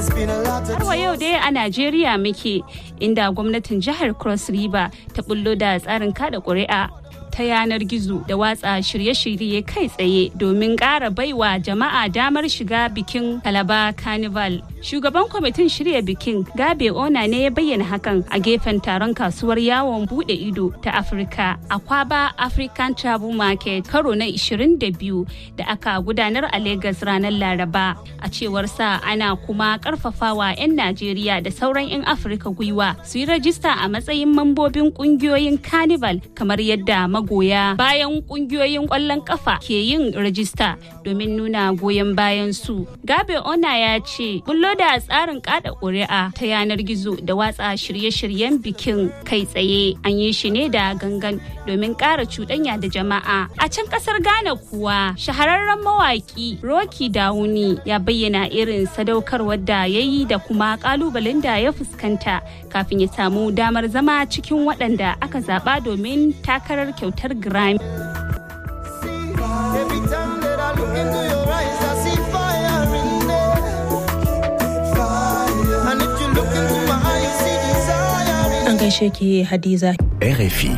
Har wa yau dai a Najeriya muke inda gwamnatin jihar Cross River ta bullo da tsarin kada ƙuri'a ta yanar gizo da watsa shirye-shirye kai tsaye domin ƙara baiwa jama'a damar shiga bikin Kalaba Carnival. Shugaban kwamitin shirya bikin Gabe Ona ne ya bayyana hakan a gefen taron kasuwar yawon bude ido ta Afirka a Kwaba African Travel Market karo na 22 da aka gudanar a Lagos ranar Laraba. A cewar sa ana kuma karfafawa 'yan Najeriya da sauran 'yan Afirka gwiwa su yi rajista a matsayin mambobin kungiyoyin Carnival kamar yadda magoya bayan kungiyoyin kwallon kafa ke yin rajista domin nuna goyon bayan su. Gabe Ona ya ce bullo da tsarin kada ƙuri'a ta yanar gizo da watsa shirye-shiryen bikin kai tsaye an yi shi ne da gangan domin ƙara cuɗanya da jama'a. A can ƙasar Ghana kuwa shahararren mawaƙi Rocky Dawuni ya bayyana irin sadaukarwar da ya yi da kuma ƙalubalen da ya fuskanta kafin ya samu damar zama cikin waɗanda aka zaɓa domin takarar kyautar Grammy. Every time that I look into your eyes, I see fire in there. And if you look into my eyes, you see desire in An gaishe ki Hadiza. RFI.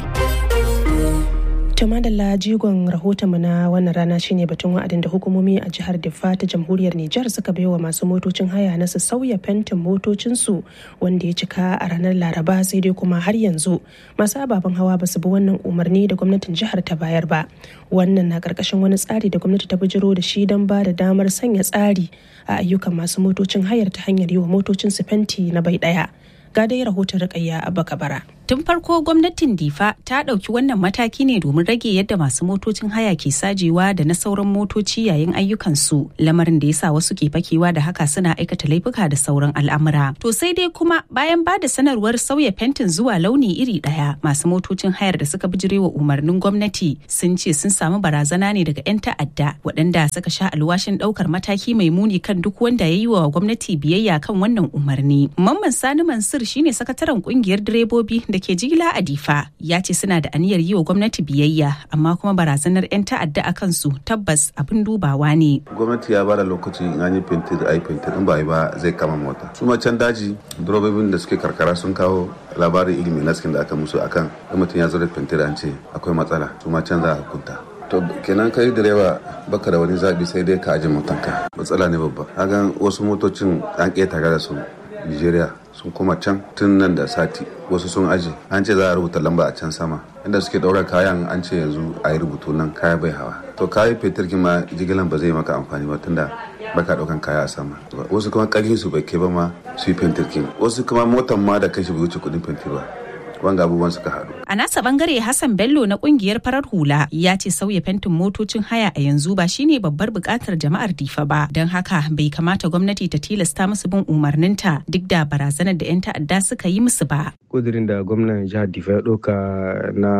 To madalla jigon rahotonmu na wannan rana shine batun wa'adin da hukumomi a jihar Diffa ta jamhuriyar Nijar suka baiwa masu motocin haya na su sauya fentin motocinsu wanda ya cika a ranar Laraba sai dai kuma har yanzu masu ababen hawa ba su bi wannan umarni da gwamnatin jihar ta bayar ba. Wannan na karkashin wani tsari da gwamnati ta bijiro da shi don ba da damar sanya tsari a ayyukan masu motocin hayar ta hanyar yi wa motocinsu fenti na bai ɗaya. Ga dai rahoton Rukayya Abba Kabara. Tun farko gwamnatin Difa ta ɗauki wannan mataki ne domin rage yadda masu motocin haya ke sajewa da na sauran motoci yayin ayyukansu lamarin da ya sa wasu ke fakewa da haka suna aikata laifuka da sauran al'amura. To sai dai kuma bayan ba da sanarwar sauya fentin zuwa launi iri ɗaya masu motocin hayar da suka bijirewa umarnin gwamnati sun ce sun samu barazana ne daga 'yan ta'adda waɗanda suka sha alwashin ɗaukar mataki mai muni kan duk wanda ya yi wa gwamnati biyayya kan wannan umarni. Mamman Sani Mansur shine sakataren kungiyar direbobi da ke jigila a difa ya ce suna da aniyar yi wa gwamnati biyayya amma kuma barazanar 'yan ta'adda a kansu tabbas abin dubawa ne gwamnati ya bada lokaci in an yi fentir a yi fentir in ba yi ba zai kama mota su ma can daji durobobin da suke karkara sun kawo labarin ilimi na da aka musu akan in mutum ya zo da fentir an ce akwai matsala su ma can za a hukunta to kenan kai direba baka da wani zabi sai dai ka aje motanka matsala ne babba hagan wasu motocin an ƙetare da su nigeria sun koma can tun nan da sati wasu sun aje an ce za a rubuta lamba a can sama inda suke ɗaura kayan an ce yanzu a yi rubutu nan kaya bai hawa to kayi fetur ma jigilan ba zai maka amfani ba tunda baka ɗaukan kaya a sama wasu kuma ƙarfin su bai kai ba ma su yi fetur wasu kuma motan ma da kashi bai wuce kuɗin fetur ba wanga abubuwan suka haɗu. A nasa bangare Hassan Bello na kungiyar farar hula ya ce sauya fentin motocin haya a yanzu ba shine babbar bukatar jama'ar Difa ba don haka bai kamata gwamnati ta tilasta musu bin umarninta duk da barazanar da 'yan ta'adda suka yi musu ba. kudirin da gwamnan jihar Difa ya ɗauka na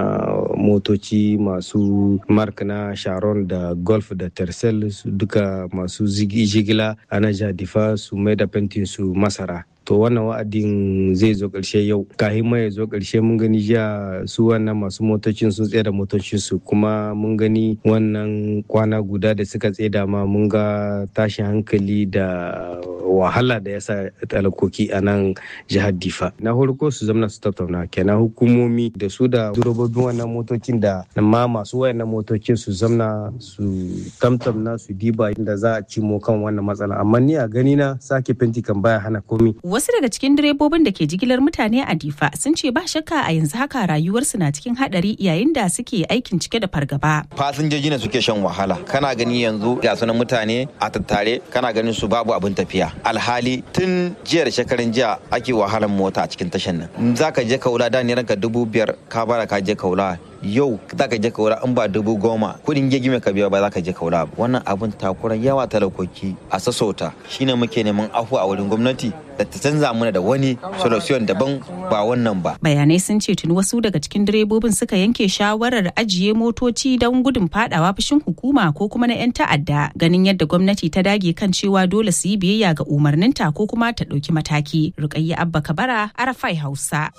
motoci masu mark na Sharon da Golf da Tercel duka masu jigila a na jihar Difa su mai da fentin su masara. to wannan wa'adin zai zo ƙarshe yau kahin mai ya zo ƙarshe mun gani jiya su wannan masu motocin sun tsaye da motocin su kuma mun gani wannan kwana guda da suka tsaye da ma mun ga tashin hankali da wahala da yasa talakoki a nan jihar difa na farko su zamana su tattauna kenan hukumomi da su da durobobin wannan motocin da ma masu wayannan motocin su zamna su tamtamna su diba da za a cimo kan wannan matsala amma ni a gani na sake fenti kan baya hana komi Wasu daga cikin direbobin da ke jigilar mutane a Difa sun ce ba shakka a yanzu haka rayuwarsu na cikin hadari yayin da suke aikin cike da fargaba. Fasinjoji ne suke shan wahala. Kana gani yanzu ga sunan mutane a tattare kana ganin su babu abin tafiya. Alhali tun jiya da shekarun jiya ake wahalan mota a cikin tashan nan. Za ka je kaula da ne ranka dubu biyar ka bara ka je kaula yau za ka je kaura in ba dubu goma kudin gegi mai ka biya ba za ka je kaura ba wannan abin takuran yawa talakoki a sassauta shine muke neman afu a wurin gwamnati da ta canza mana da wani solution daban ba wannan ba bayanai sun ce tuni wasu daga cikin direbobin suka yanke shawarar ajiye motoci don gudun fadawa fushin hukuma ko kuma na 'yan ta'adda ganin yadda gwamnati ta dage kan cewa dole su yi biyayya ga umarninta ko kuma ta ɗauki mataki rukayya abba kabara arafai hausa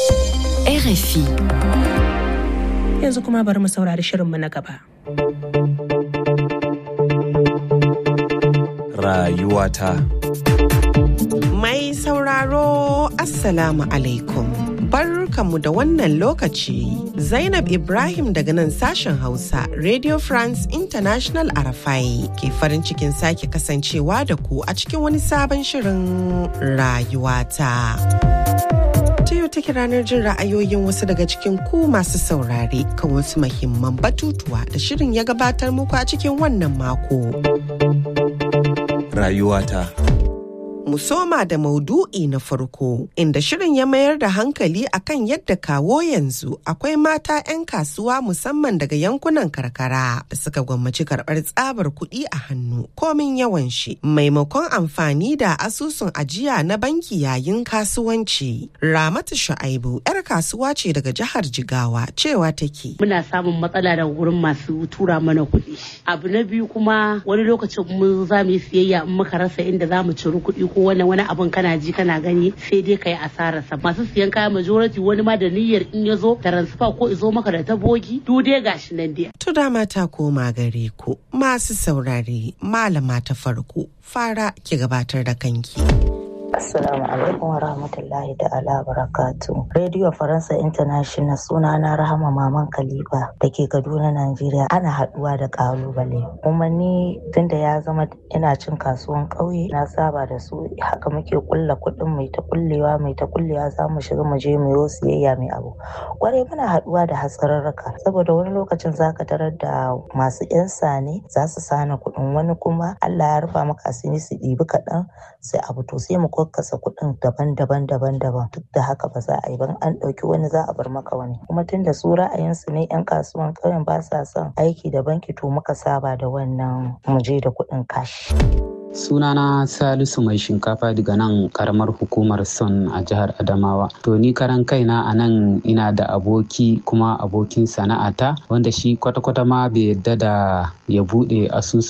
RFI. Yanzu kuma bari mu saurari shirinmu na gaba. Rayuwata. sauraro Assalamu alaikum. Barkanmu da wannan lokaci. Zainab Ibrahim daga nan sashen Hausa, Radio France International Arafai ke farin cikin sake kasancewa da ku a cikin wani sabon shirin rayuwata. Ta yau take ranar jin ra'ayoyin wasu daga cikin ku masu saurare kan wasu mahimman batutuwa da shirin ya gabatar muku a cikin wannan mako. Rayuwata. mu soma da maudu'i na farko inda shirin ya mayar da hankali akan yadda kawo yanzu akwai mata 'yan kasuwa musamman daga yankunan karkara da suka gwammaci karɓar tsabar kuɗi a hannu komin yawan shi maimakon amfani da asusun ajiya na banki yayin kasuwanci ramatu shu'aibu 'yar kasuwa ce daga jihar jigawa cewa take muna samun matsala daga wurin masu tura mana kuɗi abu na biyu kuma wani lokacin mun za mu yi siyayya in muka rasa inda za mu ciri kuɗi ko wani wani abun kana ji kana gani sai dai ka yi asararsa masu siyan kaya majority wani ma da niyyar in ya zo transfer ko izo maka da tabogi du dai gashi nan dai. To dama ta koma gare ku masu saurare malama ta farko fara ki gabatar da kanki. Assalamu alaikum wa rahmatullahi ta'ala barakatu. Radio Faransa International suna na Rahama Maman Khalifa da ke Kaduna, Najeriya. Ana haɗuwa da ƙalubale. Kuma ni tunda ya zama ina cin kasuwan ƙauye na saba da su haka muke kulla kuɗin mai ta kullewa mai ta kullewa za mu shiga mu je mu yi siyayya mai abu. Kwarai muna haɗuwa da hatsararraka saboda wani lokacin za ka tarar da masu 'yan sane za su sana kuɗin wani kuma Allah ya rufa maka asiri su ɗibi kaɗan sai abu to sai mu kasa kuɗin daban-daban daban-daban duk da haka ba za a yi ban an ɗauki wani za a bar maka wani kuma tun da su ra'ayinsu ne 'yan kasuwan ƙauyen ba sa son aiki da banki to muka saba da wannan muje da kuɗin kashi. sunana salisu mai shinkafa daga nan karamar hukumar son a jihar adamawa to ni karan kaina a nan ina da aboki kuma abokin sana'ata wanda shi kwata-kwata ma bai yadda da ya bude asusu